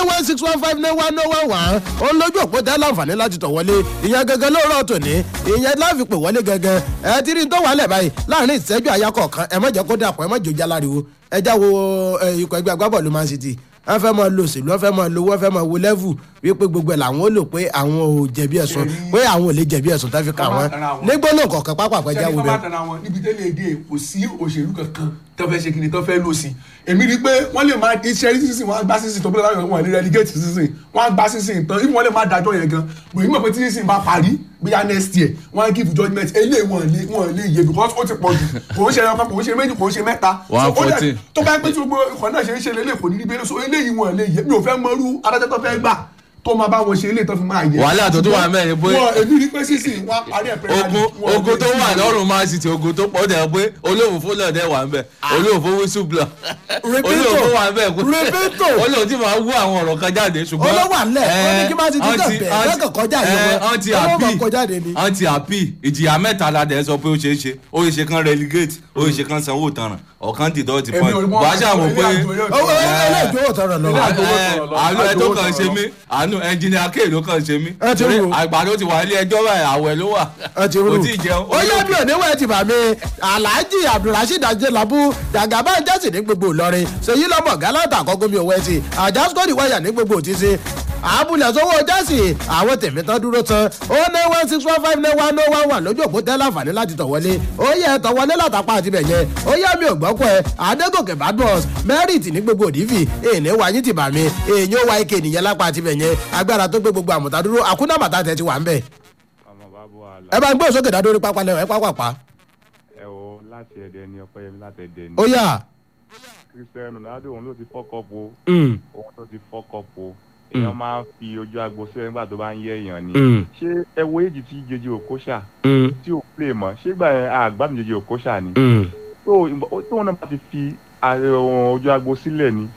nine one six one five nine one nine one one ó ń lójú òpó tẹ́ láǹfààní láti tọ̀ wọlé ìyẹn gangan lóòrọ̀ tòní ìyẹn láfi pè wọlé gangan ẹ ti rí n tó wà lẹ̀ báyìí láàrin ìṣẹ́jú àyà kọ̀ọ̀kan ẹ má jẹ́ kó dàpọ̀ ẹ má jòjá láriwo ẹ já wo ẹ, ikọ̀ ẹgbẹ́ agbábọ̀ọ̀lù man city wọ́n fẹ́ mọ lo òṣèlú wọ́n fẹ́ mọ lo wọ́n fẹ́ mọ wo lẹ́vù wípé gbogbo ẹ̀ làwọn ó lò pé àwọn ò jẹ̀bi ẹ̀sùn pé àwọn ò lè jẹ̀bi ẹ̀sùn tó fi kà wọ́n nígbó náà kọ̀ọ̀kan pápá àpẹjà wo sẹ́ni tó bá bẹ́ẹ̀. tẹ̀ra wọn níbi tẹ́lẹ̀ èdè kò sí òṣèlú kankan tó fẹ́ ṣe kí ni tó fẹ́ lò sí èmi rí i pé wọ́n lè máa iṣẹ́ sísìn wọ́n á gbá sísìn tó bẹ́ẹ̀ láwọn wọn ní relegate sísìn wọ́n á gbá sísìn tán ìfún wọn lè máa dájọ́ yẹn gan bòyí mọ̀ pé tí sísìn bá parí bóyá next year wọ́n á give judgement eléyìí wọn lè wọn lè yẹ because ó ti pọ̀ jù kò ń ṣe ẹyọ kan kò ń ṣe méjì kò ń ṣe mẹ́ta One So, ó dẹ̀- fourteen. tó bá yẹ pé tí gbogbo ikọ̀ náà ṣe ń ṣe lélẹ̀ kò ní rí bẹ́ẹ̀ so eléyìí wọn lè yẹ mi ò fẹ́ mọ́rú adájọ́ tó fẹ́ gbà tó máa bá wọn ṣe eléyìí tó fi máa yẹ Wàhálà tó tún wà mẹ́rin pé- wọn èmi rí pé sísìn wọn á parí ẹ̀ pẹ́ ogun ogun tó wà lọ́rùn man city ogun tó pọ̀ dẹ̀ pé olóòfó náà dẹ̀ wà ń bẹ̀ olóòfó wíṣù blọ̀ olóòfó wà ń bẹ̀ Repeto. olóòfó tí máa wú àwọn ọ̀rọ̀ kan jáde ṣùgbọ́n olówó àlẹ́ ó ní kí má ti dídọ̀ ọtí- bẹ̀ ọtí- lọ́kàn kọjá ẹ, yìí ọtí wọn olówó àbí máa kọjá dé ni. ọtí àbí ìjìyà mẹ́ta la dẹ̀ sọ pé ó ṣeé ṣe ó ṣe kan relegate ó ṣe kan sanwó tanràn ọ̀kan dìdọ́ ti Èmi point ò rí mọ́ bàá ṣàmù pé ilé àjò yóò owó ilé ìjọwọ́ tọrọ lọ. Ilé àjò- àánú ẹ tó kàn ṣe mí àánú ẹnjìnìá kéè ló kàn ṣe mí Ẹ ti torí rú. àgbàdo ti wà ilé ẹjọ́ báyìí àwẹ̀ ló wà ẹ ti rú kò tí ì jẹun ó yẹ bí òníwẹ̀ ti bà mí alhaji abdulrasheed ajelabu jagaba jẹ́sì ní gbogbo ìlọrin ṣèyí lọ́mọ galata àkọ́kọ́ mi òwe ti àjàsíkòdì wáyà ní gbogbo òtísí àbúlẹ̀ sówó jẹ́sì àwọn tèmi tán dúró tán ó ní one six one five nine one oh one one lójú òpó tẹ́ láǹfààní láti tọ̀ wọlé ó yẹ tọ̀ wọlé látàpá àti bẹ̀yẹn ó yẹ mi ò gbọ́kọ̀ ẹ adégòkè badmus merit ní gbogbo òdìfì èèní wáyé ti bà mí èèyàn ó wá ike nìyẹn lápá àti bẹ̀yẹn agbára tó gbé gbogbo àmọ̀tá dúró àkúnàmọ̀tá tẹ̀ ti wà ń bẹ̀ ọmọ bàbá wa ẹ bá ń gbé òsókè dádórí pápá lẹ́wọ̀n ẹ pápápá ẹ o láti ẹdẹ ni ọpẹyẹmí láti ẹdẹ ni ó yà. cristiano ronaldo òun ló ti fọkọpọ Mm. òun ló ti fọkọpọ èèyàn máa ń fi ojú agbo sílẹ̀ nígbà tó bá ń yẹ èèyàn ni Mm. ṣé ẹ wo èjì tí jẹjẹ òkóṣà Mm. tí ò play mọ́ ṣé gbà yẹn àgbàdo jẹjẹ òkóṣà ni Mm. tó ìbọn- tóun náà bá ti fi ààrẹ ohun ojú agbo sílẹ̀ ni